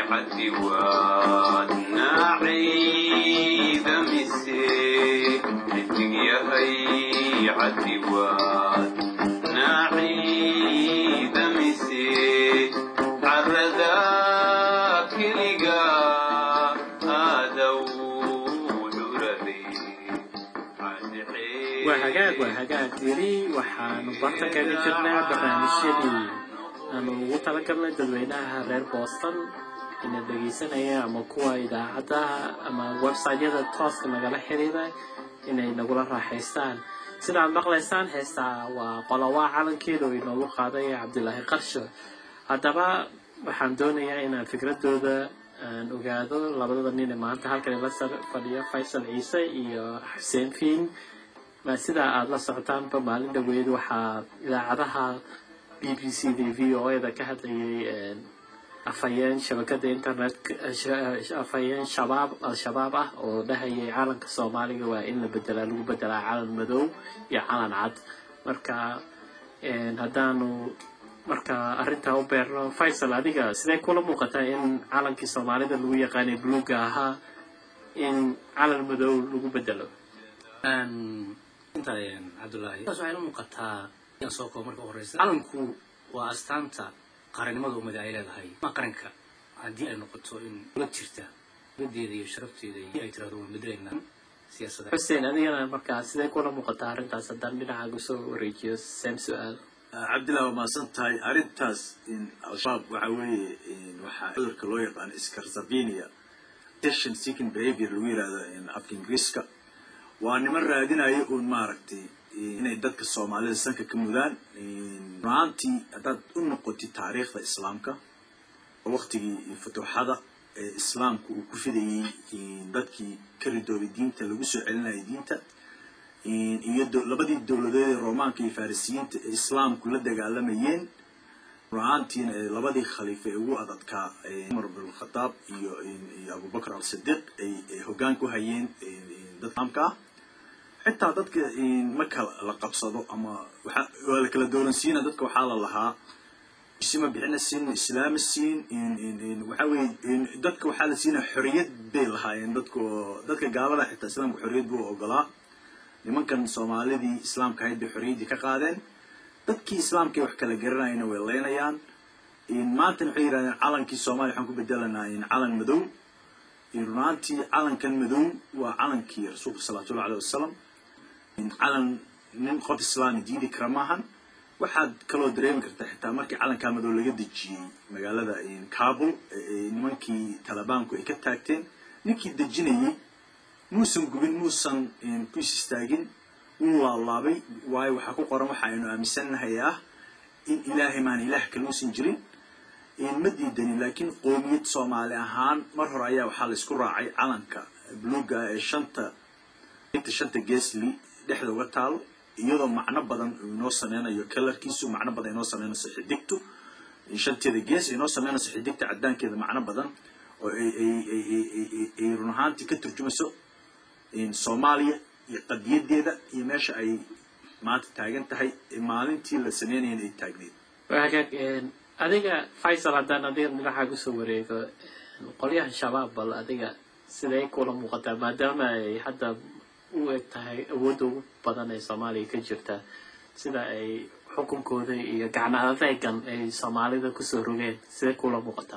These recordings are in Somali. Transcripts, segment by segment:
cadiwaad naacayda mise xidig yahay cadiwaad naacayda mise carada keliga aadow curaday waa hagaag waa hagaag weli waxaanu barta kaga jirnaa barnaamijyadii aanu ugu talagalnay dadweynaha reer boston ina dhegaysanaya ama kuwa idaacadaha ama websiteyada tooska nagala xiriira inay nagula raaxaystaan sidaad maqlaysaan heestaa waa qolowaa calankeeda oo inoogu qaaday cabdilaahi qarsho haddaba waxaan doonayaa inaan fikradooda aan ogaado labadada nin ee maanta halkan la fadhiyo faysal ciise iyo xuseen fiin ma sidaa aada la socotaanba maalin dhaweyd waxaa idaacadaha b b c d v o eda ka hadlayay afhayeen shabakada internet afhayeen shabaab al-shabaab ah oo dhahayay calanka soomaaliga waa in la bedelaa lagu bedelaa calan madow iyo calan cad marka haddaanu marka arrintaa u beerno faysal adiga sidee kula muuqataa in calankii soomaalida lagu yaqaanay buluuga ahaa in calan madow lagu bedelo inta cabdullaahi taas waxay u muuqataa yan soo koob marka u horeysa calanku waa astaanta qarannimada ummada ay leedahay ma qaranka haddii ay noqoto in dowlad jirta dowladeeda iyo sharafteeda iyo ay tirahdo waan bedelayna siyaasadda xuseen adigana markaa sidee kula muuqataa arrintaas haddaan dhinacaaga soo wareejiyo seen su-aal cabdillahi waa mahadsan tahay arrintaas al-shabaab waxa weeye waxaa cudurka loo yaqaano scarsavinia attention seeking behavior lagu yihahdo afka ingiriiska waa niman raadinaya uun maaragtay inay dadka soomaalida sanka ka mudaan runaantii haddaad u noqotid taariikhda islaamka oo waktigii futuuxada ee islaamku uu ku fidayey dadkii ka ridoobay diinta lagu soo celinayay diinta iyo labadii dowladeed ee roomaanka iyo farisiyiinta ee islaamku la dagaalamayeen runaantiina ee labadii khaliifa ee ugu adadkaa cumar binkhadaab iyo iyo abubakr al-sidiiq ay hoggaan ku hayeen dad islaamka ah xitaa dadka marka la qabsado ama waa la kala doolansiina dadka waxaa la lahaa isima bixina siin islaama siin waxa weye dadka waxaa la siinaa xoriyad bay lahaayeen dadka dadka gaalada xitaa islaamka xoriyad buu ogolaa nimankan soomaalidii islaamka ahayd bay xoriyaddii ka qaadeen dadkii islaamkay wax kala garanayana way leynayaan maantana waxay yidhahdeen calankii soomaaliya waxaan ku bedelanaa calan madow runaantii calankan madow waa calankii rasuulka salawatullahi aleh wasalam calan nin qof islaami diidi kara maahan waxaad kaloo dareemi kartaa xitaa markii calankaa madow laga dejiyey magaalada kabul nimankii talibaanku ay ka taagteen ninkii dejinayey muusan gubin muusan ku is istaagin wuu laablaabay waayo waxaa ku qoran waxa aynu aaminsannahay ah in ilaahay maan ilaah kale uusan jirin ma diidanin laakiin qoomiyad soomaali ahaan mar hore ayaa waxaa la isku raacay calanka buluuga ee shanta inta shanta geesli dhexda uga taalo iyadoo macno badan inoo sameynayo kalarkiisu macno badan inoo sameynayso xidigtu shanteeda gees inoo sameynayso xidigta cadaankeeda macno badan oo ay run ahaantii ka turjumayso soomaaliya iyo qadiyadeeda iyo meesha ay maanta taagan tahay maalintii la sameynayana ay taagneyd hagaag adiga faysal haddaan adiga dhinaxaa kusoo wareego qolyaha shabaab bal adiga siday kula muuqataa maadaama ay hadda u eg tahay awoodda ugu badan ee soomaaliya ka jirta sida ay xukunkooda iyo gacno adeegan ay soomaalida kusoo rogeen siday kula muuqataa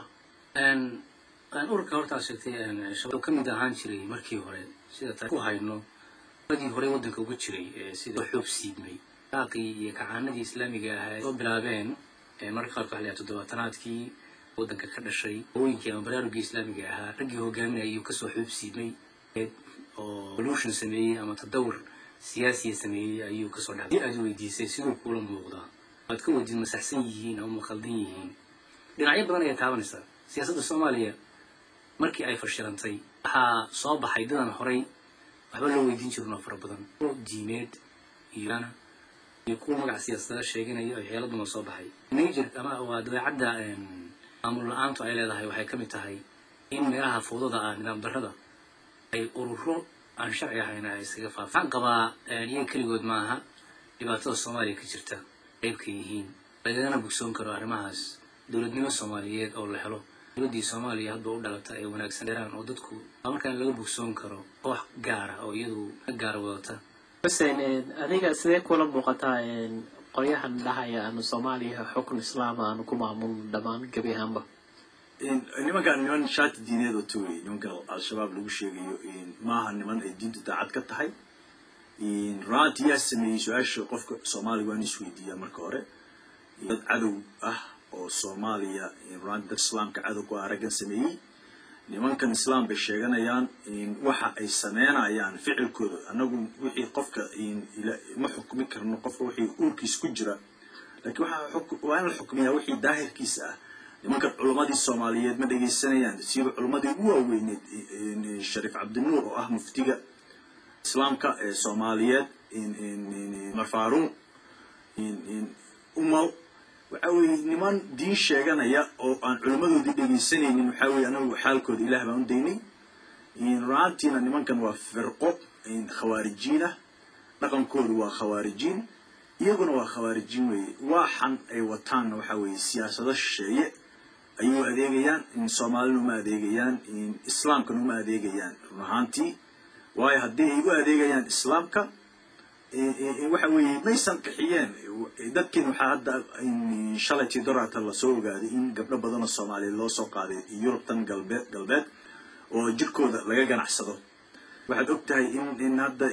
ururka hortaa sheegtay shabaab ka mid ahaan jiray markii hore sida ta ku hayno dadii hore waddanka uga jiray sida xoog siibmay daaqii iyo kacaanadii islaamiga ahaa soo bilaabeen marka qaarka waxa la yahay toddobaatanaadkii waddanka ka dhashay hooyinkii ama baraarugii islaamiga ahaa raggii hogaaminaya ayuu kasoo xuub siibmay oo pollution sameeyey ama tadawur siyaasiya sameeyey ayuu kasoo dhacday aad weydiisay siduu kula muuqdaa waad ka weydiin masaxsan yihiin ama makhaldan yihiin dhinacyo badan ayaa taabanaysaa siyaasadda soomaaliya markii ay fashilantay waxaa soo baxay dadan horay waxba loo weydiin jirin oo fara badan oo diimeed iyo iyo kuwa magac siyaasadada sheeganaya oo xeeladuna soo baxay najer ama waa dabeecadda maamul la-aantu ay leedahay waxay ka mid tahay in meelaha fowdada ah nidaam darrada ay ururo aan sharci ahayna ay iskaga faafo waxaan qabaa iyaga keligood maaha dhibaatada soomaaliya ka jirta qaybka yihiin lagagana bogsoon karo arrimahaas dowladnimo soomaaliyeed oo la helo dowladdii soomaaliya hadba u dhalata ay wanaagsan dheeraan oo dadku markaan laga bogsoon karo koox gaara oo iyadu ka gaara wadata xuseen adiga sidee kula muuqataa qolyahan dhahaya aanu soomaaliya xukun islaama aanu ku maamulno dhammaan gebi ahaanba nimankaan niman shaati diineed oo tawey nimanka al-shabaab lagu sheegayo maaha niman ay diintu daacad ka tahay runaantii yaa sameeyey su-aasha qofka soomaaliga waan isweydiiyaa marka hore dad cadow ah oo soomaaliya runaanti dad islaamka cadow ku ah raggan sameeyey nimankan islaam bay sheeganayaan waxa ay sameynayaan ficilkooda annagu wixii qofka ma xukmi karno qofka wixii uurkiis ku jira laakiin waa in la xukmiyaa wixii daahirkiisa ah nimankan culammadii soomaaliyeed ma dhegaysanayaan siiba culammadii ugu waaweyneed shariif cabdinuur oo ah muftiga islaamka ee soomaaliyeed mar faaruuq umal waxa weeye niman diin sheeganaya oo aan culimmadoodii dhegaysanaynin waxaa weye anagu xaalkooda ilaah baan u daynay runaantiina nimankan waa firqo khawaarijiin ah dhaqankoodu waa khawaarijiin iyaguna waa khawaarijiin weeye waxan ay wataanna waxaa weeye siyaasado shisheeye ayuu adeegayaan soomaalina uma adeegayaan islaamkana uma adeegayaan run ahaantii waayo haddii ay u adeegayaan islaamka waxa weeye maysan qixiyeen dadkiin waxaa hadda shalaytii dorata lasoo ogaaday in gabdho badanoo soomaaliyeed loo soo qaaday yurubtan galbeed galbeed oo jirkooda laga ganacsado waxaad og tahay in hadda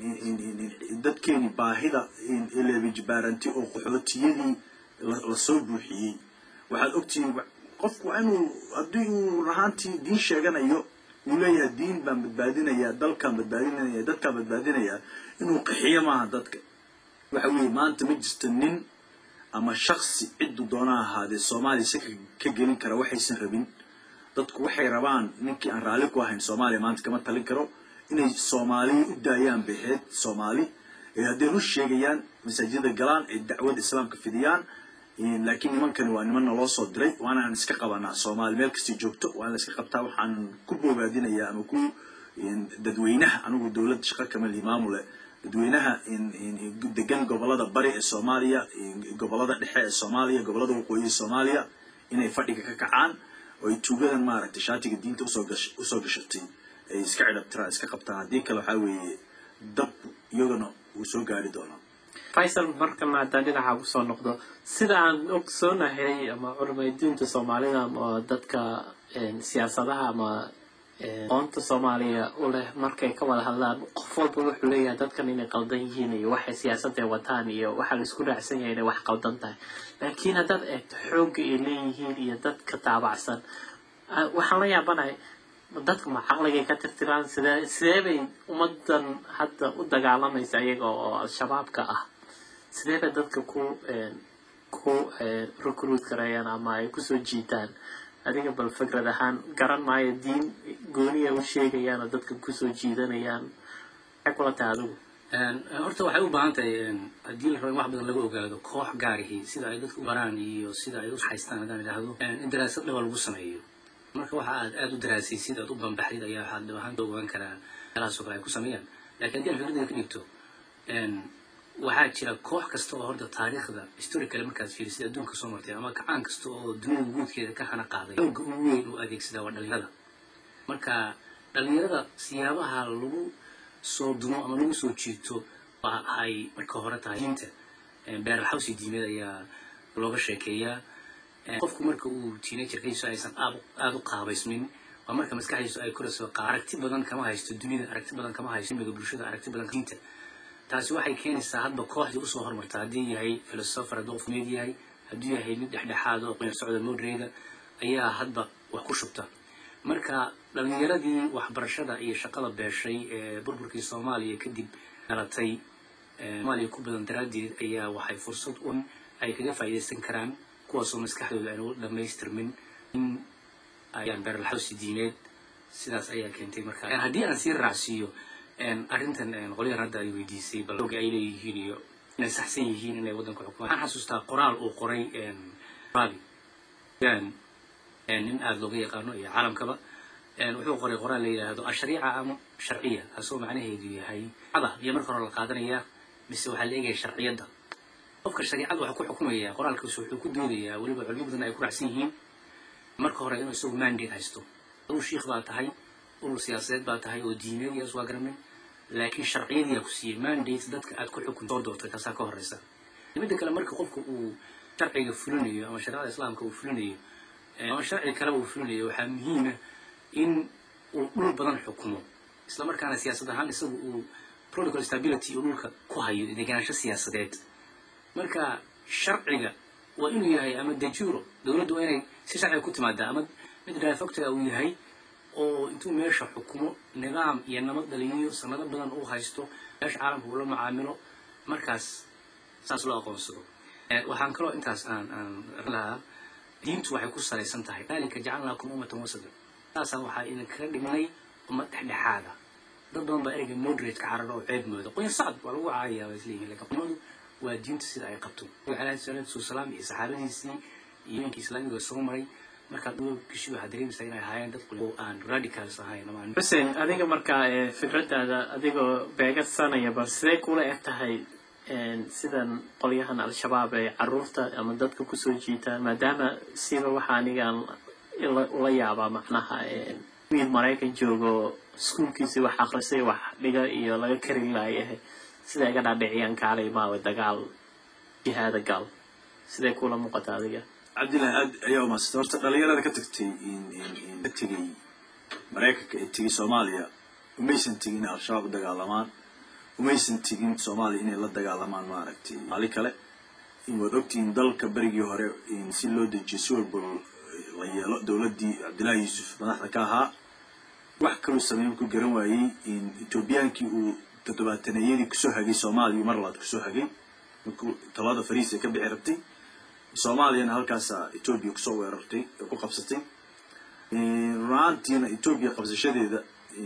dadkeeni baahida leebijbaaranti oo qaxootiyadii lasoo buuxiyey waxaad ogtihiin qofku waa inuu haddii uu rahaantii diin sheeganayo uu leeyahay diin baan badbaadinaya dalkaan badbaadinaya dadkaan badbaadinaya inuu qaxiyo maaha dadka waxa weeye maanta ma jirto nin ama shaksi ciddu doona ahaadee soomaaliya si ka gelin kara waxaysan rabin dadku waxay rabaan ninkii aan raalli ku ahayn soomaaliya maanta kama talin karo inay soomaaliya u daayaan beheed soomaali ee hadday rus sheegayaan masaajida galaan ay dacwada islaamka fidiyaan laakiin nimankani waa nimanna loo soo diray waana aan iska qabanaa soomaali meel kastay joogto waa in la iska qabtaa waxaan ku bogaadinayaa ama ku dadweynaha anigu dowladda shaqa kama lihi maamule dadweynaha degan gobolada bari ee soomaaliya gobolada dhexe ee soomaaliya gobolada waqooyi ee soomaaliya inay fadhiga ka kacaan oo ay tuugadan maaragtay shaatiga diinta usoo gash usoo gashatay ay iska cidhabtiraan iska qabtaan haddii kale waxaa weeye dab iyagana uu soo gaari doonaa faysal markana haddaan dhinaca kusoo noqdo sida aan ogsoonahay ama culimaydiinta soomaalida ama dadka siyaasadaha ama qoonta soomaaliya u leh markay ka wada hadlaan qof walba wuxuu leeyahay dadkan inay qaldan yihiin iyo waxay siyaasadda wataan iyo waxaa la isku raacsan yahay inay wax qaldan tahay laakiin haddaad eegto xoogga ay leeyihiin iyo dadka taabacsan waxaan la yaabanahay dadka ma caqligay ka tirtiraan sidee sidee bay ummadan hadda u dagaalamaysa iyaga oo al-shabaabka ah sidee bay dadka ku ku recruit gareeyaan ama ay kusoo jiitaan adiga bal fikrad ahaan garan maayo diin gooniya u sheegayaan oo dadka kusoo jiidanayaan maxay kula tahay adigu horta waxay u baahan tahay haddii la rabo in wax badan laga ogaado koox gaarihi sida ay dadku u baraan iyo sida ay u haystaan haddaan idhaahdo in daraasad dhaba lagu sameeyo marka waxa aad aada u daraasaysid aad u bambaxdid ayaa waxaad dhab ahaan ogaan karaa meelahaasoo kale ay ku sameeyaan lakin haddii aan fikraddeeda ka dhigto waxaa jira koox kasta oo horta taariikhda historicale markaad fiirisid adduunka soo martay ama kacaan kasta oo dunida guudkeeda ka hana qaaday xooga ugu weyn uu adeegsadaa waa dhalinyarada marka dhalinyarada siyaabaha lagu soo dumo ama lagu soo jiito waa ay marka hore tahay diinta beeralxawsi diimeed ayaa looga sheekeeyaa qofku marka uu teenagerkiisu aysan aada u qaabaysmin waa marka maskaxdiisu ay korayso aragti badan kama haysto dunida aragti badan kama haysto imiga bulshada aragti badan diinta taasi waxay keenaysaa hadba kooxdii usoo hormarta haddii yahay filosofer hadduu qof meed yahay hadduu yahay mid dhexdhexaad oo qoyar socda modereeda ayaa hadba wax ku shubta marka dhalinyaradii waxbarashada iyo shaqada beeshay ee burburkii soomaaliya kadib dhalatay soomaaliya ku badan daraaddeed ayaa waxay fursad un ay kaga faa'iidaysan karaan kuwaasoo maskaxdooda aan u dhammaystirmin in ayaan beeralxawsi diimeed sidaas ayaa keentay marka haddii aan sii raacsiiyo arrintan qolyahan hadda ay weydiisay bal xooga ay leeyihiin iyo inay saxsan yihiin inay waddanka xukumaan waxaan xasuustaa qoraal uu qoray rabi nin aada looga yaqaano iyo caalamkaba wuxuu qoray qoraal la yidhaahdo ashariica ama sharciya kaasoo macnaheedu yahay ada iyo marka hore la qaadanayaa mise waxaa la eegaya sharciyadda qofka shariicada waxaa ku xukumaya qoraalkiisu wuxuu ku doodayaa weliba culimo badan ay ku raacsan yihiin marka hore inuu isagu mandate haysto aduu shiikh baa tahay urur siyaasadeed baa tahay oo diimeed iyaas waa garanay laakiin sharciyadiyaa ku siiyey mandate dadka aad ku xukun soo doortay taasaa ka horeysa midda kale marka qofka uu sharciga fulinayo ama shareecada islaamka uu fulinayo ama sharci kaleba uu fulinayo waxaa muhiima in uu dhul badan xukumo isla markaana siyaasad ahaan isagu uu protocol stability uu dhulka ku hayo deganaansho siyaasadeed marka sharciga waa inuu yahay ama dejuro dowladdu waa inay si sharciga ku timaadaa ama mid daafogtaga uu yahay oo intuu meesha xukumo nidaam iyo nabad dhaliyo sanado badan uu haysto meesha caalamka uu la macaamilo markaas saas loo aqoonsado waxaan kaloo intaas aan aan lahaa diintu waxay ku salaysan tahay dalika jacalnaakum ummatan wasada saasaa waxaa idinkaga dhignay ummad dhexdhexaada dad badan baa ereyga moderate ka carara oo ceeb mooda qoyn sacad waa lagu caayayaa waa isleeyihin lakin qomadu waa diinta sida ay qabto alayhi salaatu wasalaam iyo saxaabadiisii iyo imankii islaamiga soo maray markaad uga gashi waxaad dareemaysaa inay ahaayeen dad oo aan radicals ahayn ama aan xuseen adiga markaa ee fikradaada adigoo beegadsanaya bal sidee kula eg tahay sidan qolyahan al-shabaab ee caruurta ama dadka kusoo jiitaan maadaama siba waxa anigaan ula yaabaa macnaha wiil maraykan joogo iskuolkiisii wax akrisay wax dhiga iyo laga kari laayahay siday ga dhaadhiciyaan kaalay maawa dagaal jihaada gal siday kula muuqata adiga cabdillahi aad ayaa umadsata horta dhalinyarada ka tagtay ka tegay maraykanka ee tegay soomaaliya umaysan tegin inay al-shabaab u dagaalamaan umaysan tegin soomaaliya inay la dagaalamaan maaragtay maali kale waad ogtihiin dalka berigii hore si loo dejiyo si walba la yeelo dowladdii cabdillahi yuusuf madaxda ka ahaa wax kaluu sameyn ku garan waayey etoobiyaankii uu toddobaataneyadii kusoo hagay soomaaliya mar labaad kusoo hagay markuu talada fariis ay ka bixi rabtay soomaaliyana halkaasaa etoobiya kusoo weerartay ku qabsatay runaantiina etoobiya qabsashadeeda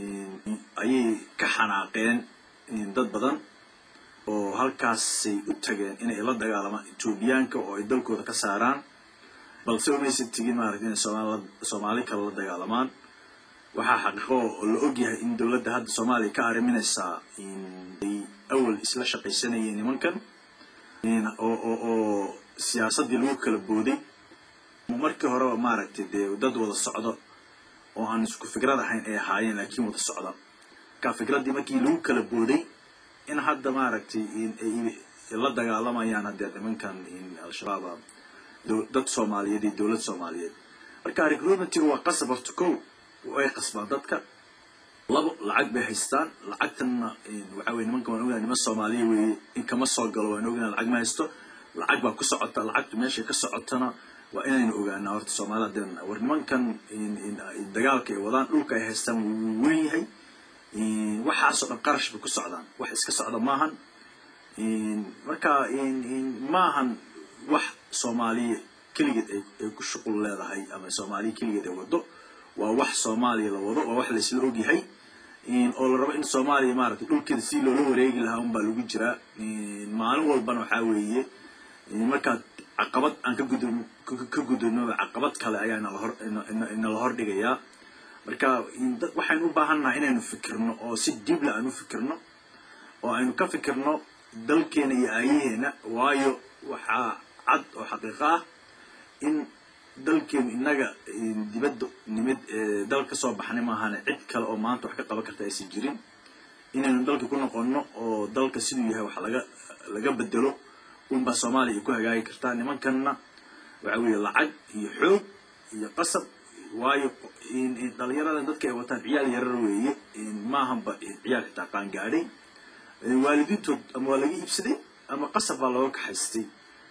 ayay ka xanaaqeen dad badan oo halkaasay u tageen inay la dagaalamaan etoobiyaanka oo ay dalkooda ka saaraan balse umaysan tegin maaragta inay soomaalila soomaali kale la dagaalamaan waxaa xaqiiqo oo la ogyahay in dowladda hadda soomaaliya ka arriminaysaa ay awal isla shaqaysanayeen nimankan oo oo oo siyaasaddii lagu kala booday markii horeba maaragtay dee dad wada socdo oo aan isku fikrad ahayn ay ahaayeen laakiin wada socda marka fikraddii markii lagu kala booday in hadda maaragtay ay la dagaalamayaan haddee nimankan al-shabaaba dad soomaaliyeed iyo dowlad soomaaliyeed marka recruitmentiga waa qasab horta kow way qasbaan dadka labo lacag bay haystaan lacagtanna waxa weye nimanka waan ognahay niman soomaaliya weeye in kama soo galo waan ognahay lacag ma haysto lacag baa ku socota lacagtu meeshay ka socotana waa inaynu ogaanaa horta soomaalida hadeen war nimankan dagaalka ay wadaan dhulka ay haystaan wuu weyn yahay waxaasoo dhan qarash bay ku socdaan wax iska socda maahan marka maahan wax soomaaliya keligeed ay ku shuqul leedahay ama soomaaliya keligeed ay wado waa wax soomaaliya la wado waa wax laysla ogyahay oo la rabo in soomaaliya maaragtay dhulkeeda si loola wareegi lahaa unbaa lagu jiraa maalin walbana waxaa weeye markaad caqabad aan ka gud ka gudubnoba caqabad kale ayaa inalahor inala hor dhigayaa marka waxaynu u baahannahay inaynu fikirno oo si dibla aan u fikirno oo aynu ka fikirno dalkeena iyo aayaheena waayo waxaa cad oo xaqiiqo ah in dalkeenu innaga dibadda nimid dal ka soo baxnay maahane cid kale oo maanta wax ka qaban karta aysan jirin inaynu dalka ku noqonno oo dalka siduu yahay wax laga laga bedelo unbaa soomaaliya ay ku hagaagi kartaa nimankanna waxa weeye lacag iyo xoog iyo qasab waayo dhalinyaradan dadka ay wataan ciyaal yarar weeye maahanba ciyaal xitaa qaangaadhay waalidiintood ama waa laga iibsaday ama qasab baa looga kaxaystay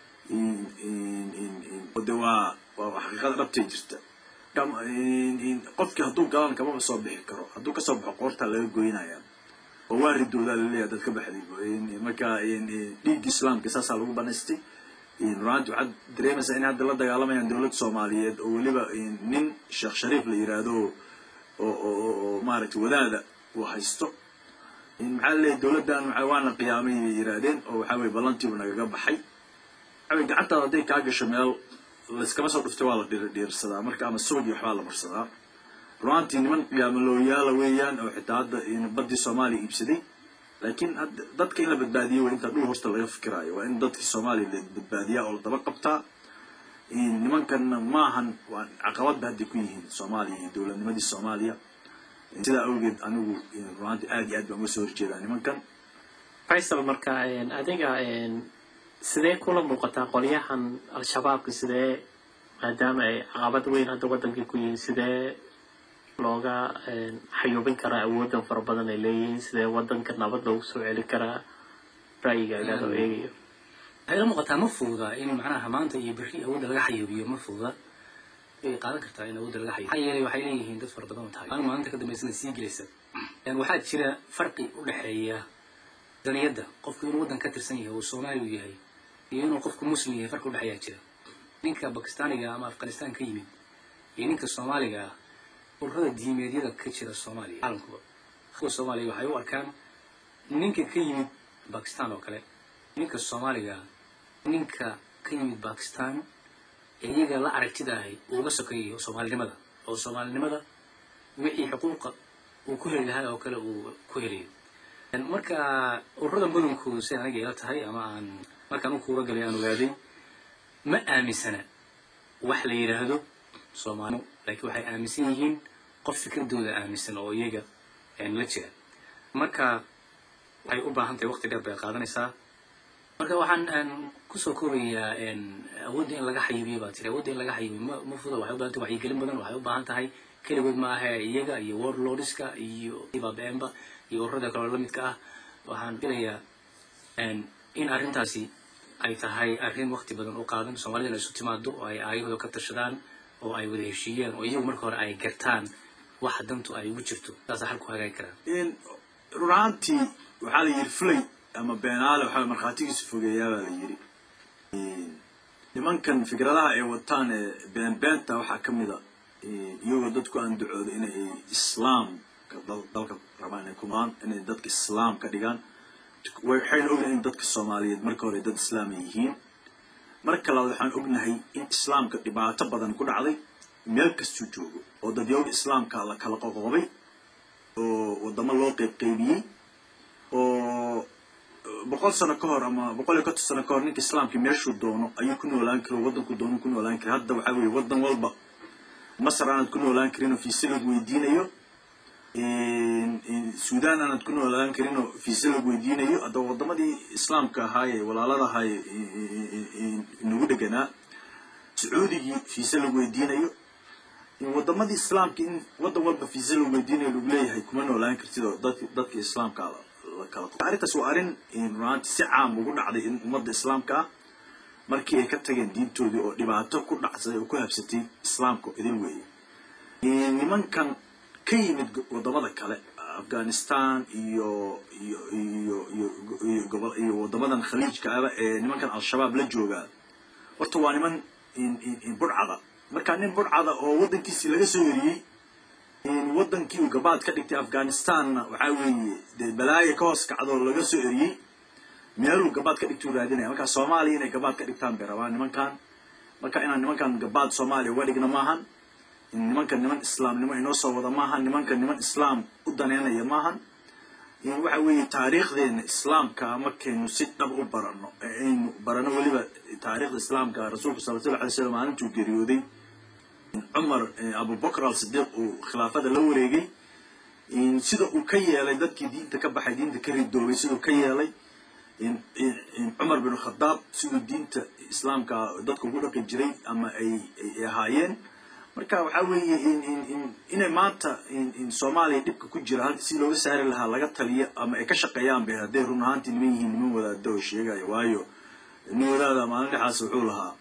de waa waa xaqiiqada dhabtay jirta qofkii hadduu galan kamaba soo bixi karo hadduu kasoo baxo qoortaa laga goynaya oo waa ridoodaa laleeyahay dad ka baxday marka dhiigga islaamka saasaa lagu banaystay runaanti waxaad dareemaysaa in hadda la dagaalamayaan dowladda soomaaliyeed oo weliba nin sheekh shariif la yiraahdo oo oo maaragtay wadaada uu haysto maxaa laleeyahy dowladdan waana qiyaamay bay yiraahdeen oo waxaa weye ballantiibu nagaga baxay waxawey gacantaada hadday kaa gasho meel layskama soo dhuftay waa la dhiirsadaa marka ama soogii waxbaa la marsadaa runaantii niman qiyaamalooyaala weeyaan oo xitaa hadda baddii soomaaliya iibsaday laakiin dadka in la badbaadiyo waa intaa dhul horta laga fikiraayo waa in dadkii soomaaliya la badbaadiyaa oo la daba qabtaa nimankanna maahan waa caqabadba hadday ku yihiin soomaaliya iyo dowladnimadii soomaaliya sidaa awgeed anigu runaanti aad iyo aad baan uga soo horjeedaa nimankan faysal marka adiga sidee kula muuqataa qolyahan al-shabaabka sidee maadaama ay caqabad weyn hadda waddankii ku yihiin sidee looga xayuubin karaa awooddan fara badan ay leeyihiin sidee waddanka nabad loogu soo celi karaa ra'yigaaga oo eegayo waxay la muuqataa ma fududa in macnaha maanta iyo berri awoodda laga xayuubiyo ma fududa way qaadan kartaa in awoodda laga xayuubiyo maxaa yeelay waxay leeyihiin dad fara badan oo tahay maalin maalinta ka dambaysana sii gelaysa waxaa jira farqi u dhexeeya daniyadda qofku inuu waddan ka tirsan yahay oo soomaali u yahay iyo inuu qofku muslim yahay farqi udhexeeyaa jira ninka bakistaaniga ama afghanistan ka yimid iyo ninka soomaaliga ah ururada diimeedyada ka jira soomaaliya caalamkuba kuwa soomaaliya waxay u arkaan ninka ka yimid bakistan oo kale ninka soomaaliga ah ninka ka yimid bakistan ee iyaga la aragtida ahay uuga sokeeyayo soomaalinimada oo soomaalinimada wixii xuquuqa uu ku heli lahaa oo kale uu ku helayo marka ururada badankoodu si aniga ila tahay ama aan markaan u kuura galay aan ogaaday ma aaminsana wax la yidhaahdo soomaalimo laakiin waxay aaminsan yihiin qof fikradooda aaminsan oo iyaga la jira marka waxay u baahan tahay waqti dheer bay qaadanaysaa marka waxaan kusoo koobayaa awoodda in laga xayuubiyo baa tiri awoodda in laga xayuubiyo ma ma fuda waxay u baahan tahay wacyigelin badan waxay u baahan tahay keligood ma ahe iyaga iyo warlordska iyo babeenba iyo ururada kaloo lamidka ah waxaan filayaa in arrintaasi ay tahay arrin waqti badan u qaadan soomaalidana isu timaado oo ay aayahooda ka tashadaan oo ay wada heshiiyaan oo iyagu marka hore ay gartaan waxa dantu ay ugu jirto saasa xal ku hagaagi karaan run ahaantii waxaa la yidhi fulay ama beenaale waxaa markhaatigiisu fogeeyaa baa la yidhi nimankan fikradaha ay wataan ee been beenta waxaa ka mid a iyagoo dadku aan ducoodo inay islaamka dalka rabaan inay kumaan inay dadka islaam ka dhigaan waxayna ognahay in dadka soomaaliyeed marka hore dad islaama yihiin marka labaad waxaan ognahay in islaamka dhibaato badan ku dhacday meel kastuu joogo oo dadyowga islaamka la kala qoqoobay oo wadamo loo qeybqeybiyey oo boqol sano ka hor ama boqol iyo konton sano ka hor ninka islaamka meeshuu doono ayuu ku noolaan kari waddanku doono ku noolaan kari hadda waxaa weeye waddan walba masar aanaad ku noolaan karin oo fiise lagu weydiinayo sudan aanaad ku noolaan karin oo fiise lagu weydiinayo haddaba waddamadii islaamka ahaaye walaalada ahaaye nagu dheganaa sacuudigii fiise lagu weydiinayo waddamadii islaamka in waddan walba fiise lagu weydiinayo lagu leeyahay kuma noolaan kartid oo dadki dadka islaamka la kala arrintaas waa arrin runaanti si caam ugu dhacday in ummadda islaamka ah markii ay ka tageen diintoodii oo dhibaato ku dhacsaday oo ku habsatay islaamka idin weeye nimankan ka yimid waddamada kale afghanistan iyo iyo iyo iyo iyo gobol iyo waddamadan khaliijka aba ee nimankan al-shabaab la joogaa horta waa niman burcada markaa nin burcada oo waddankiisii laga soo eriyey waddankii uu gabaad ka dhigtay afghanistanna waxaa weeye dee balaayo ka hoos kacdoo laga soo eriyey meeluu gabaad ka dhigtuu raadinaya markaa soomaaliya inay gabaad ka dhigtaan bay rabaan nimankan marka inaan nimankan gabaad soomaaliya uga dhigna maahan nimankan niman islaamnimo inoo soo wada maahan nimankan niman islaam u daneynaya maahan waxa weeye taariikhdeena islaamka markaynu si dhab u barano aynu barano weliba taariikhda islaamka rasuulka sala allahu alay slam maalintuu geeriyooday cumar abubakr al sidiiq uu khilaafada la wareegay sida uu ka yeelay dadkii diinta ka baxay diinta ka ridoobay siduu ka yeelay cumar bin khadaab siduu diinta islaamka dadka ugu dhaqi jiray ama ay ay ahaayeen marka waxaa weeye inay maanta soomaaliya dhibka ku jira halka si looga saari lahaa laga taliyo ama ay ka shaqeeyaan bay hadday run ahaantii niman yihiin niman wadaada oo sheegaya waayo nin wadaada maalin dhexaas wuxuu lahaa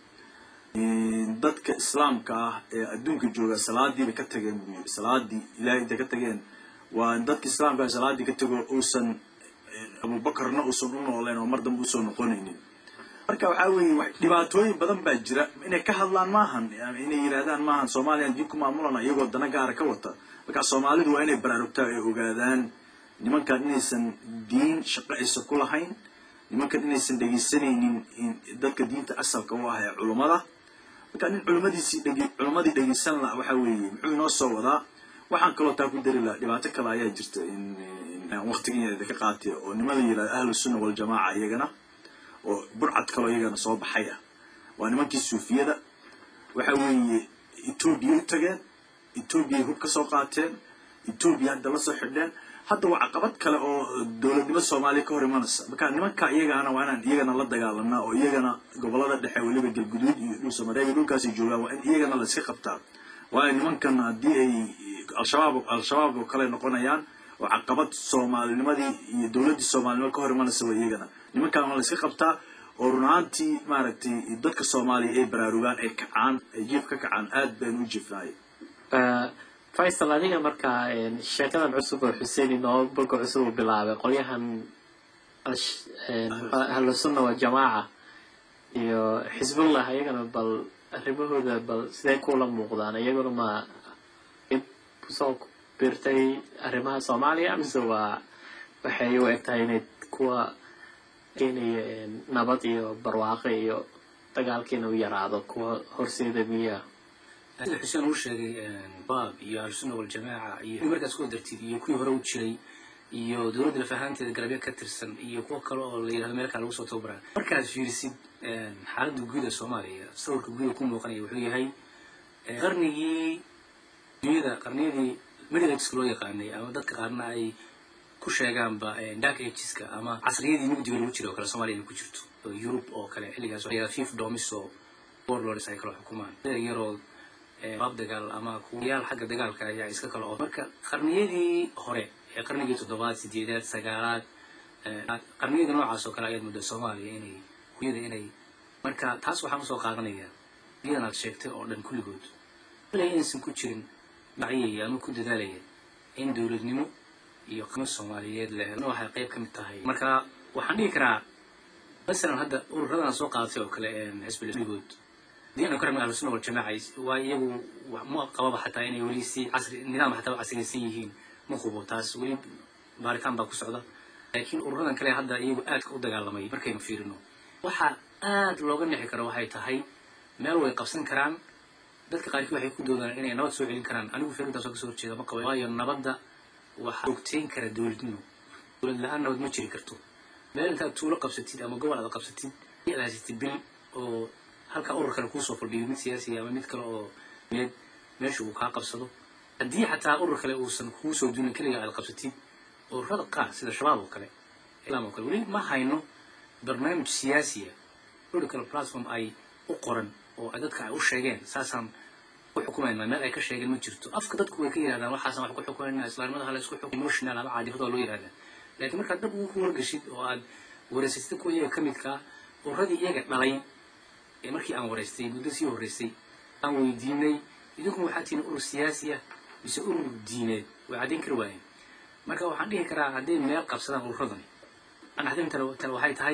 dadka islaamka ah ee adduunka jooga salaadii bay ka tageen buu yiri salaadii ilahay intay ka tageen waa dadka islaamka ah salaadii ka tego uusan abubakarna uusan u nooleen oo mar dambe usoo noqonaynin marka waxaa weeye dhibaatooyin badan baa jira inay ka hadlaan maahan inay yidhahdaan maahan soomaaliyan diin ku maamulana iyagoo dana gaara ka wata marka soomaalidu waa inay baraarugtaa ay ogaadaan nimankan inaysan diin shaqo aysan ku lahayn nimankan inaysan dhegaysanaynin dadka diinta asalka u ah ee culummada marka nin culimmadiisii dhege culimmadii dhegaysan laha waxaa weeye muxuu inoo soo wadaa waxaan kaloo taa ku dari laha dhibaato kale ayaa jirta waqtigeeda ka qaatay oo nimada yidhahda ahlu sunna waljamaaca iyagana oo burcad kaloo iyagana soo baxay ah waa nimankii suufiyada waxa weeye etoobiya u tageen etoobiyay hub ka soo qaateen etoobiya hadda la soo xidheen hadda waa caqabad kale oo dowladnimo soomaaliya ka hor imanaysa marka nimanka iyagaana waa inaan iyagana la dagaalanaa oo iyagana gobolada dhexe weliba galguduud iyo dhul samareeb dhulkaasay joogaan waa in iyagana la iska qabtaa waayo nimankan haddii ay al-shabaab al-shabaab oo kale noqonayaan oo caqabad soomaalinimadii iyo dowladdii soomaalinimo ka hor imanaysa waa iyagana nimankan waa la iska qabtaa oo run ahaantii maaragtay dadka soomaaliya ay baraarugaan ay kacaan ay jiif ka kacaan aad baynu u jiifnaayay faysal adiga markaa sheekadan cusub oo xuseen inoo boga cusub uu bilaabay qolyahan ahlusunna waa jamaaca iyo xisbullah iyagana bal arrimahooda bal sidee kuula muuqdaan iyaguna ma ib kusoo biirtay arrimaha soomaaliya mise waa waxay u eg tahay inay kuwa keenaya nabad iyo barwaaqo iyo dagaalkiina u yaraado kuwa horseeda miyaa sida xuseen uu sheegay baab iyo ahlusunna waljamaaca iyo markaas ku dartid iyo kuwii hore u jiray iyo dowladda lafahaanteeda galabya ka tirsan iyo kuwo kale oo la yidhahdo meel kale lagu soo tababaraa markaad fiirisid xaaladda guud ee soomaaliya sawirka guuda ku muuqanaya wuxuu yahay qarnigii dunyada qarniyadii middlex loo yaqaanay ama dadka qaarna ay ku sheegaanba dark ageska ama casriyadii mugdiga lagu jira oo kale soomaaliya ay ku jirto oo yurub oo kale xilligaas waxaa fif domiso warlords ay kala xukumaan yaroo baab dagaal ama kuwayaal xagga dagaalka ayaa iska kala oo marka qarniyadii hore ee qarnigii toddobaad sideedaad sagaalaad qarniyada noocaas oo kale ayaad muddo soomaaliya inay kuyada inay marka taas waxaan usoo qaadanaya iyadan aad sheegtay oo dhan kulligood ilaa inaysan ku jirin macyaya ama ku dadaalaya in dowladnimo iyo qimo soomaaliyeed la helo waxay qayb ka mid tahay marka waxaan dhihi karaa masalan hadda ururadan soo qaadatay oo kale xisbigood diina ku xirmay ahlusunna waljamaaca waa iyagu ma qababa xataa inay weli si casri nidaam xataa casriyaysan yihiin ma hubo taas weli baaritaan baa ku socda laakiin ururadan kale hadda iyagu aadka u dagaalamay markaynu fiirino waxa aad looga nixi karo waxay tahay meel way qabsan karaan dadka qaarkii waxay ku doodaan inay nabad soo celin karaan anigu fiirintaas oo kasoo horjeeda ma qabo waayo nabadda waxaa ogteyn kara dowladnimo dowlad la-aan nabad ma jiri karto meel intaad tuulo qabsatid ama gobol aad qabsatid aad haysatid bil oo halkaa urur kale kuusoo fadhiyo mid siyaasiya ama mid kale oo meed meesha uu kaa qabsado haddii xataa urur kale uusan kuusoo duulin keliga aad qabsatid ururada qaar sida shabaab oo kale islaam oo kale weli ma hayno barnaamij siyaasiya political platform ay u qoran oo dadka ay u sheegeen saasaan ku xukumayna meel ay ka sheegeen ma jirto afka dadku way ka yidhahdaan waxaasan wax ku xukumayna islaamnimada hala isku xukum emotional ama caadifada waa loo yidhahdaa laakiin markaad dab ugu wargashid oo aad wareysatid kuwa iyaga ka midkaa ururadii iyaga dhalay ee markii aan wareystay muddo sii horreysay aan weydiinay idinku waxaa tihiin urur siyaasi ah mise urur diineed way caddayn kari waayeen marka waxaan dhihi karaa hadday meel qabsadaan ururadani anaxdinta tale waxay tahay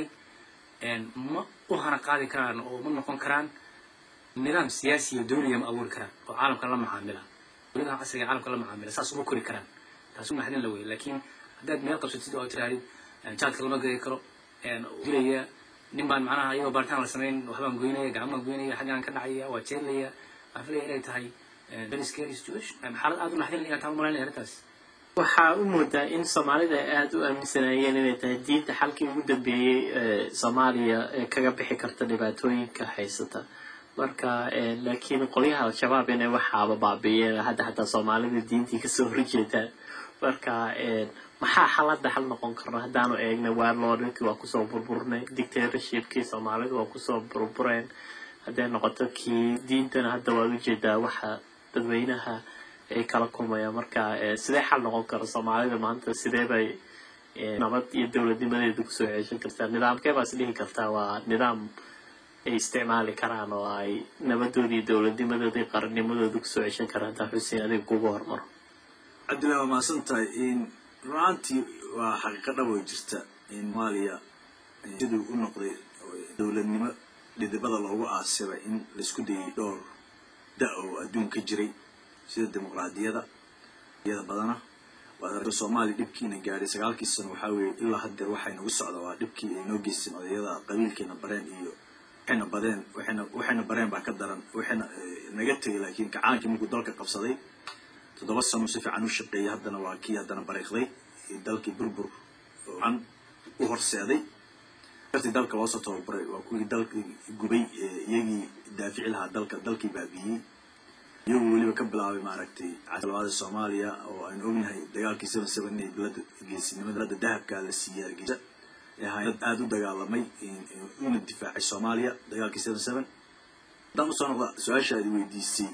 ma u hana qaadi karaan oo ma noqon karaan nidaam siyaasi oo dawliya ma abuuri karaan oo caalamka la macaamila dowladaha casriga caalamka la macaamila saas uma kori karaan taas u naxdin la wey laakiin haddaad meel qabsatid oo tirahdid jaadka lama gadi karo dilaya nin baan macnaha iyagoo baaritaan la samayn waxbaan goynaya gacmaan goynaya xaggaan ka dhacaya waa jeelaya waxaan filaya inay tahay very scary situation xaalad aad u naxdin inaan taa umalaynaya arrintaas waxaa u moodaa in soomaalida ay aada u aaminsanayeen inay tahay diinta xalkii ugu dambeeyey ee soomaaliya ee kaga bixi karta dhibaatooyinka haysata marka laakiin qolyaha al-shabaab inay waxaaba baabiiyeen hadda xataa soomaalida diintii kasoo horjeedaan marka maxaa xaladda xal noqon karna haddaanu eegna warlordkii waa kusoo burburnay dictatorshipkii soomaalida waa kusoo burbureen hadday noqoto kii diintana hadda waad ujeedaa waxa dadweynaha ay kala kulmayaan marka sidee xal noqon kara soomaalida maanta sidee bay nabad iyo dowladnimadeeda kusoo ceeshan kartaa nidaamkee baas dhihi kartaa waa nidaam ay isticmaali karaan oo ay nabadoodii iyo dowladnimadooda iyo qarannimadooda kusoo ceshan karaan hadaa xuseen adiga kugu hormaro cabdillahi waa mahadsan tahay runaantii waa xaqiiqo dhab oo jirta in soomaaliya siduu u noqday dowladnimo dhidibada loogu aasibay in laisku dayay dhowr da oo adduunka jiray sida dimuqraadiyada iyada badana waad aragto soomaaliya dhibkiina gaadhay sagaalkii sano waxaa weeye ilaa haddeer waxay nagu socda waa dhibkii ay noo geysteen odayada qabiilkeena bareen iyo waxayna badeen waxayna waxayna bareen baa ka daran waxayna naga tegay laakiin kacaankii markuu dalka qabsaday toddoba sano si fiican u shaqeeyay haddana waa kii haddana bariiqday dalkii burbur an u horseeday askartii dalka loosoo tababaray waa kuwii dalkii gubay ee iyagii daafici lahaa dalka dalkii baabiiyey iyagoo weliba ka bilaabay maaragtay casalawaada soomaaliya oo aynu ognahay dagaalkii seven seven inay bilada geesinimada bilada dahabkaa la siiyey hargeysa ee ahaa dad aada u dagaalamay una difaacay soomaaliya dagaalkii seven seven haddaan usoo noqda su-aasha aad weydiisay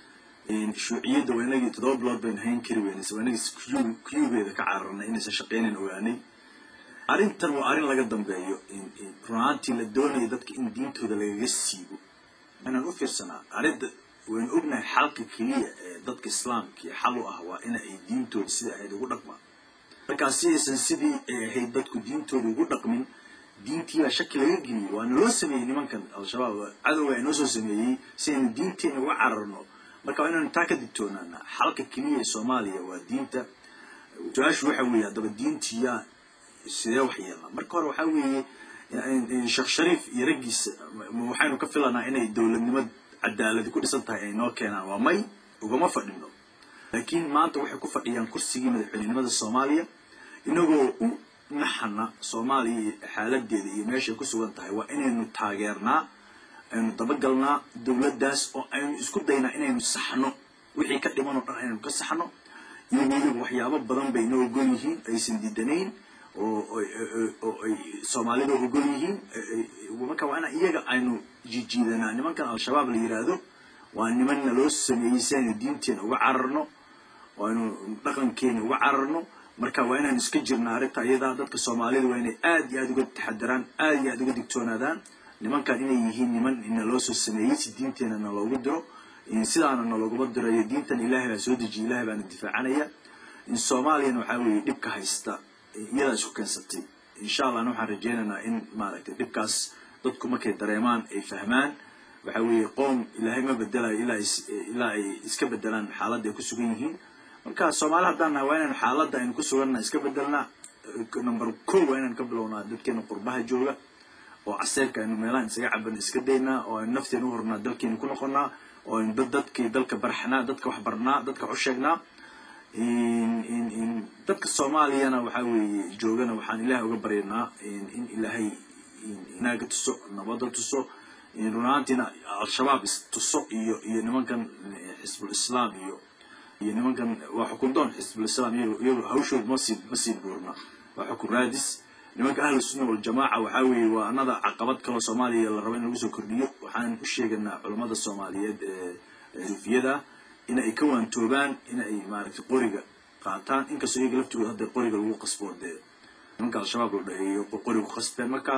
shuuciyadda waa inagii toddoba bilood baynu hayn kari weynaysa waa inagii kuyugeeda ka cararnay inaysan shaqeynayn ogaanay arrintan waa arrin laga dambeeyo run ahaantii la doonaya dadka in diintooda lagaga siibo inaan u fiirsanaa arrinta waynu ognahay xalka keliya ee dadka islaamkii xal u ah waa ina ay diintooda sida ahayd ugu dhaqmaan markaa si aysan sidii ay ahayd dadku diintooda ugu dhaqmin diintiibaa shaki laga geliyey waana loo sameeyey nimankan al-shabaab cadowga inoo soo sameeyey si aynu diinteena uga cararno marka waa inaynu taa ka digtoonaana xalka keliya ee soomaaliya waa diinta su-aashu waxa weeye haddaba diintiyaa sidee wax yeelnaa marka hore waxaa weeye sheekh shariif iyo raggiisa waxaynu ka filanaa inay dowladnimad cadaaladi ku dhisan tahay ay noo keenaan waa may ugama fadhino laakiin maanta waxay ku fadhiyaan kursigii madaxweynenimada soomaaliya inagoo u naxana soomaaliya xaaladeeda iyo meeshay ku sugan tahay waa inaynu taageernaa aynu dabagalnaa dowladdaas oo aynu isku daynaa inaynu saxno wixii ka dhiman oo dhan aynu ka saxno iyo weliba waxyaabo badan bay noo ogol yihiin aysan diidanayn oo oo ay soomaalida ogol yihiin marka waa ina iyaga aynu jijiidanaa nimankan al-shabaab la yidhaahdo waa nimanna loo sameeyey si aynu diinteena uga cararno oo aynu dhaqankeena uga cararno marka waa inaan iska jirna arrinta iyadaa dadka soomaalida waa inay aad iyo aada uga taxadaraan aad iyo aada uga digtoonaadaan nimankan inay yihiin niman ina loo soo sameeyey si diinteena na loogu diro sidaana na looguma dirayo diintan ilaahay baa soo dejiya ilahay baana difaacanaya in soomaaliyana waxaa weeye dhibka haysta iyadaa isku keensatay insha allahna waxaan rajeynaynaa in maaragtay dhibkaas dadku markay dareemaan ay fahmaan waxa weeye qoom ilaahay ma bedelayo ilaa ilaa ay iska bedelaan xaaladda ay ku sugan yihiin marka soomaali haddaan nahay waa inaynu xaaladda aynu ku suganna iska bedelnaa number ko waa inaynu ka bilownaa dadkeena qurbaha jooga oo caseerka aynu meelahan isaga caban iska daynaa oo aynu nafteena u hornaa dalkeena ku noqonnaa oo aynu dad dadkii dalka barxnaa dadka wax barnaa dadka wax u sheegnaa dadka soomaaliyana waxaa weeye joogana waxaan ilaahay uga baryanaa in ilaahay naaga tuso nabada tuso run ahaantiina al-shabaab tuso iyo iyo nimankan xisbul islaam iyo iyo nimankan waa xukundoon xisbul islaam iyago iyago hawshooda masii masii buurna waa xukun raadis nimanka ahlu sunna waljamaaca waxaa weeye waa anada caqabad kaloo soomaaliya la rabo in lagu soo kordhiyo waxaan u sheeganaa culammada soomaaliyeed ee suufiyada in ay ka waantoobaan in ay maaragtay qoriga qaataan inkastoo iyaga laftooda hadda qoriga lagu qasbo dee nimanka al-shabaab la dhaheeyo qoriga ku qasbeen marka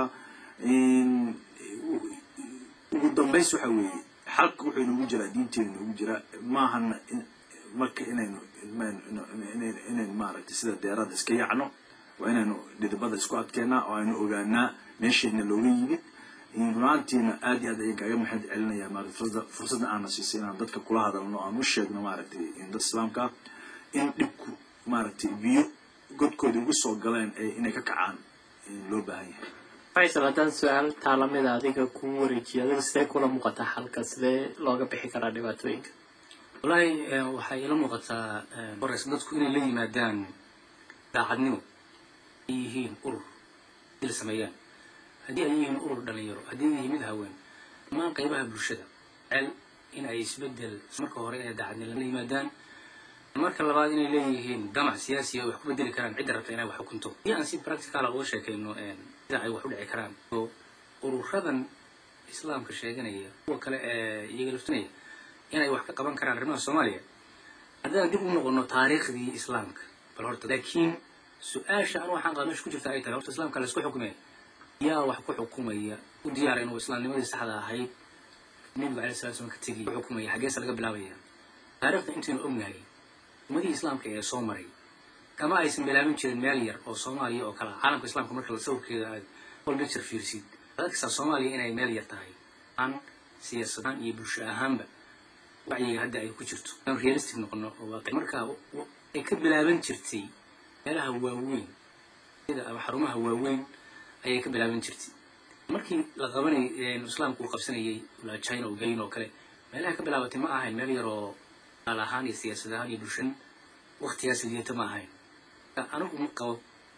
ugu dambays waxa weeye xalka wuxuu inoogu jiraa diinteena inoogu jiraa maahana marka inaynu inaynu maaragtay sida deerada iska yacno waa inaynu dhidibada isku adkeennaa oo aynu ogaanaa meesheedna looga yimid runaantiina aad iyo aad ayaan kaaga maxad celinayaa maarata fursadda aana siisay inaan dadka kula hadalno aan u sheegno maaragtay dad islaamka ah in dhibku maaragtay biyo godkooda ugu soo galeen inay ka kacaan loo baahan yahay faysal haddaan su-aal taalamida adiga kuu wareejiyo adiga sidee kula muuqataa xalka sidee looga bixi karaa dhibaatooyinka wallaahi waxay ila muuqataa hores dadku inay la yimaadaan daacadnimo ay yihiin urur dil sameeyaan haddii ay yihiin urur dhalinyaro haddii ay yihiin mid haween dhammaan qaybaha bulshada cel in ay isbedel marka hore inay daacadnimo la yimaadaan marka labaad inay leeyihiin damac siyaasiya wax ku bedeli karaan cidda rabta inay wax xukunto haddii aan si practicala uga sheekayno sida ay wax u dhici karaan oo ururadan islaamka sheeganaya kuwa kale ee iyaga laftinaya inay wax ka qaban karaan arrimaha soomaaliya haddaan dib u noqono taariikhdii islaamka bal horta laakiin su-aasha anu waxaan qaba meesha ku jirta ay tahay horta islaamka laisku xukumaya yaa wax ku xukumaya u diyaara inuu islaamnimadii saxda ahayd nebiga alai sala slam ka tegiy ku xukumaya xaggeesa laga bilaabaya taariikhda intaynu ognahay ummadihii islaamka ee soo maray kama aysan bilaabin jirin meel yar oo soomaaliya oo kale ah caalamka islaamka marka la sawirkeeda aad collecture fiirsid adagkastaa soomaaliya inay meel yar tahay aan siyaasadahaan iyo bulsho ahaanba wacyiga hadda ay ku jirto aan realistic noqono oo waaqi marka ay ka bilaaban jirtay meelaha waaweyn sida ama xarumaha waaweyn ayay ka bilaaban jirtay markii la qabanay islaamku uu qabsanayay ilaa china oo gayn oo kale meelaha ka bilaabatay ma ahayn meel yar oo qaal ahaan iyo siyaasad ahaan iyo bulshan waktigaas liidata ma ahayn anigu ma qabo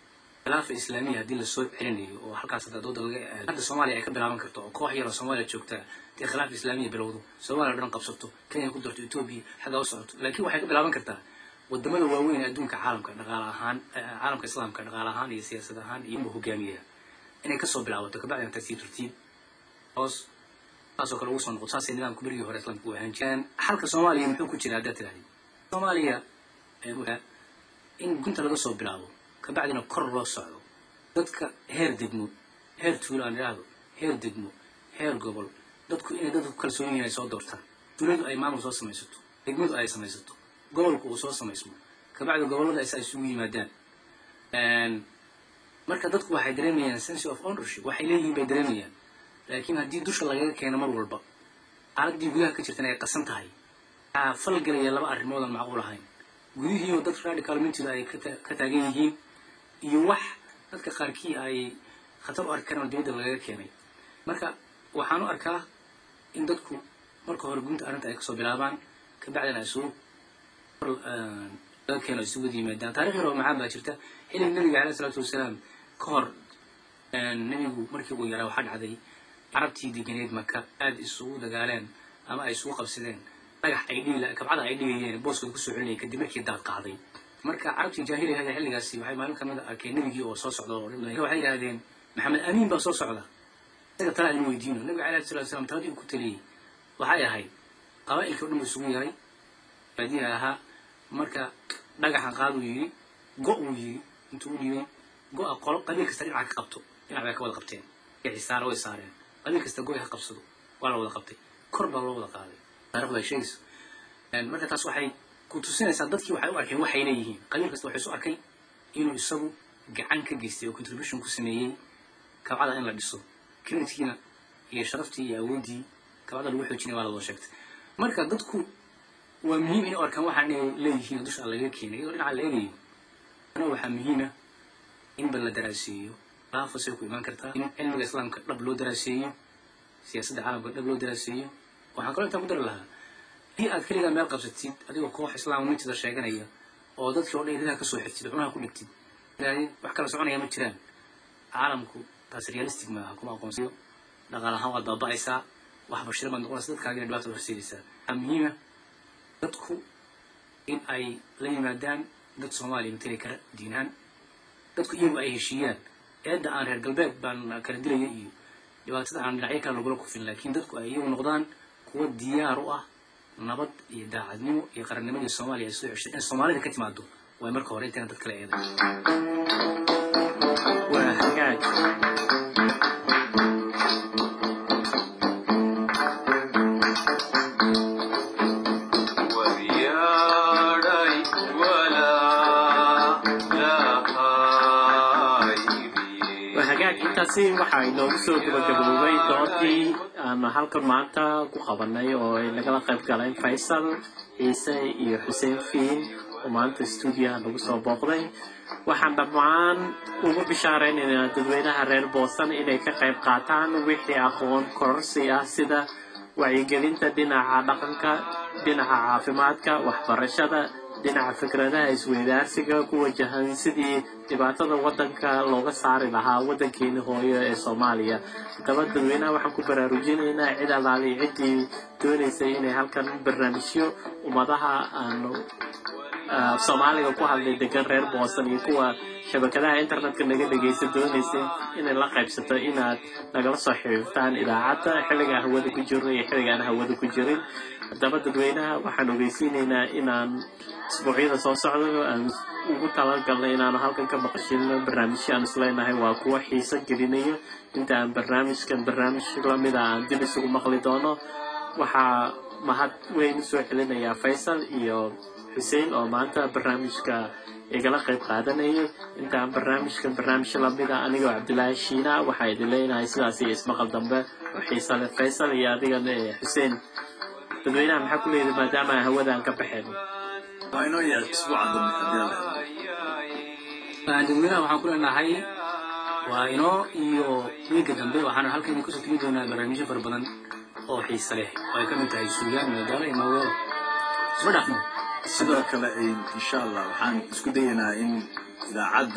khilaafa islaamiya haddii lasoo celinayo oo halkaas hadda dooda laga aado hadda soomaaliya ay ka bilaaban karto oo koox yar oo soomaaliya joogta dee khilaaf islaamiya bilowdo soomaaliya o dhan qabsato kenya ku darto etoobiya xaggaa u socoto laakiin waxay ka bilaaban kartaa wadamada waaweyn ee adduunka caalamka dhaqaale ahaan caalamka islaamka dhaqaale ahaan iyo siyaasad ahaan iyo hogaamiyaha inay kasoo bilaabato kabacdina tartiib tartiib hoos saasoo kale ugu soo noqoto saasay nidaamka berigii hore islaamka u ahaan jireen xalka soomaaliya muxuu ku jira haddaad tirahdid soomaaliya in gunta laga soo bilaabo kabacdina kor loo socdo dadka heer degmo heer tuulo aan idhaahdo heer degmo heer gobol dadku inay dadku kalsoon yihiin ay soo doortaan tuuladu ay maamul soo samaysato degmadu ay samaysato gobolku uu soo samaysmo kabacdi gobollada isa isugu yimaadaan marka dadku waxay dareemayaan sense of ownership waxay leeyihiin bay dareemayaan laakiin haddii dusha lagaga keeno mar walba xaaladii gudaha ka jirtana ay qasan tahay waxaa falgelaya laba arrimood aan macquul ahayn gudihiioo dad radical mintida ay ka taagan yihiin iyo wax dadka qaarkii ay khatar u arki karaan oo dibadda lagaga keenay marka waxaan u arkaa in dadku marka hore gunta arrinta ay kasoo bilaabaan kabacdina isugu laga keeno isugu wada yimaadaan taarikh yar oo macaan baa jirta xilliga nabiga alayh isalaatu wasalaam ka hor nebigu markii uu yaraa waxaa dhacday carabtii deganeed maka aada isugu dagaaleen ama ay isugu qabsadeen dhagax ay dhigi kabcada ay dhigayeen booskooda kusoo celinayay kadib markii daad qaaday marka carabtii jaahiliga hada xilligaasi waxay maalin kamid a arkeen nebigii oo soo socda oo waxay yidhahdeen maxamed amiin baa soo socda isaga talaa in weydiino nabiga alayh salatu wasalaam taladii uu ku taliyey waxay ahayd qabaa'ilkii o dhan buu isugu yaray baadiyaha ahaa marka dhagaxan qaaduu yidhi go uu yidhi intuu u dhiibay go-a qolo qabiil kasta dhinaca ka qabto dhinac bay ka wada qabteen xisaara way saareen qabiil kasta go-i ha qabsado waa la wada qabtay kor baa loo wada qaaday taarikhdu ay sheegayso marka taas waxay ku tusinaysaa dadkii waxay u arkeen waxay leeyihiin qabiil kasta waxay isu arkay inuu isagu gacan ka geystay oo contribution ku sameeyey kabcada in la dhiso creditkiina iyo sharaftii iyo awooddii kabcada lagu xoojinay waa la wada sheegtay marka dadku waa muhiim inay u arkaan waxaan inay leeyihiin oo dusha laga keenay iyadoo dhinaca la eegayo ana waxaa muhiima in bal la daraaseeyo laafasay ku imaan kartaa in cilmiga islaamka dhab loo daraaseeyo siyaasadda caalamka dhab loo daraaseeyo waxaan kaloo intaan ku dari lahaa haddii aad keligaa meel qabsatid adigoo koox islaam mintida sheeganaya oo dadkii oo dhan iridaha kasoo xigtid cunaha ku dhigtid ilaahay wax kala soconaya ma jiraan caalamku taas realistic maaha kuma aqoonsiyo dhaqaal ahaan waad baaba'aysaa wax bashira baad noqonaysa dadkaagina dhibaata horseedaysaa waxaa muhiima dadku in ay la yimaadaan dad soomaaliya matali kara diinaan dadku iyagu ay heshiiyaan eedda aan reer galbeed baan kala dilaya iyo dhibaatada aan dhinacyo kale lagula kufin laakiin dadku ay iyagu noqdaan kuwa diyaar u ah nabad iyo daacadnimo iyo qarannimadii soomaaliya ay soo ceshay in soomaalida ka timaado way marka hore intayna dad kale eeday waa hagaag waryaadhay walaa lahaybiye waa hagaag intaasi waxaa inoogu soo gabagaboobay doodii aan halkan maanta ku qabanay oo ay nagala qayb galeen faysal ciise iyo xuseen fiin oo maanta stuudiyaha nagu soo booqday waxaan dhammaan ugu bishaareynayna dadweynaha reer boosan inay ka qayb qaataan wixii aqoon kororsi ah sida wacyigelinta dhinaca dhaqanka dhinaca caafimaadka waxbarashada dhinaca fikradaha isweydaarsiga ku wajahan sidii dhibaatada wadanka looga saari lahaa wadankeeni hooyo ee soomaaliya haddaba dadweynaha waxaan ku baraarujinaynaa cid alaali ciddii doonaysay inay halkan barnaamijyo ummadaha aanu soomaaliga ku hadlay degan reer boosan iyo kuwa shabakadaha internetka naga dhegaysa doonaysa inay la qaybsato inaad nagala soo xiriirtaan idaacadda xilligaa hawada ku jirno iyo xilligaan hawada ku jirin haddaba dadweynaha waxaan ogeysiinaynaa inaan isbuucyada soo socda aan ugu talagalnay inaanu halkan ka maqashino barnaamijyo aan isleenahay waa kuwa xiiso gelinayo inta aan barnaamijkan barnaamij lamida aan dib isugu maqli doono waxaa mahad weyn usoo celinayaa faysal iyo xuseen oo maanta barnaamijka igala qayb qaadanayay intaan barnaamijkan barnaamij lamida anigoo cabdilaahi shiina waxaa idin leenahay sidaas iyo ismaqal dambe oo xiisa leh faysal iyo adigana ee xuseen dadweynaha maxaa ku leedahay maadaama aan hawadaan ka baxeen waa inoo yahay isbuuca dambe haddii alla dadweynaha waxaan ku leenahay waa inoo iyo wiilka dambe waxaana halkan idin kusoo tegi doonaa barnaamijyo fara badan oo xiisa leh oo ay ka mid tahay suugaan madalo iyo maweelo isma dhaafno sidoo kale insha allah waxaan isku dayaynaa in idaacadda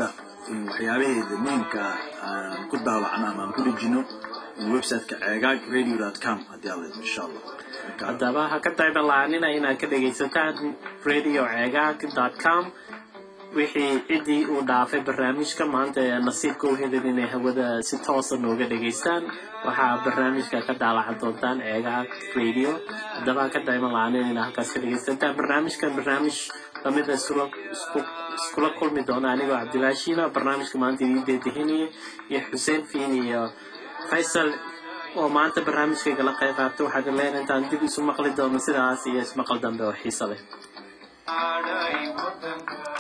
in waxyaabaheeda muhiimka ah aan ku daawacno ama aan ku dhejino in websiteka ceegaag radio dot com haddii alla idmo insha allah Marka, haddaba ha ka daybalaaanina inaad ka dhegaysataan radio ceegaag dot com wixii ciddii uu dhaafay barnaamijka maanta ee nasiibka u helin inay hawada si toosa nooga dhegaystaan waxaa barnaamijka ka daalacan doontaan ceegaag radio haddaba ha ka daybalaanin inaad halkaas ka dhegaysataan barnaamijkan barnaamij lamida iskula isku- iskula kulmi doona anigoo cabdilaahi shiila barnaamijka maanta idiin deedehinaya iyo xuseen fiin iyo faysal oo maanta barnaamijkayga la qayb qaatay waxaad leen intaan dib isu maqli doono sidaas iyo ismaqal dambe oo xiiso leh ஆடை முத்தங்கள்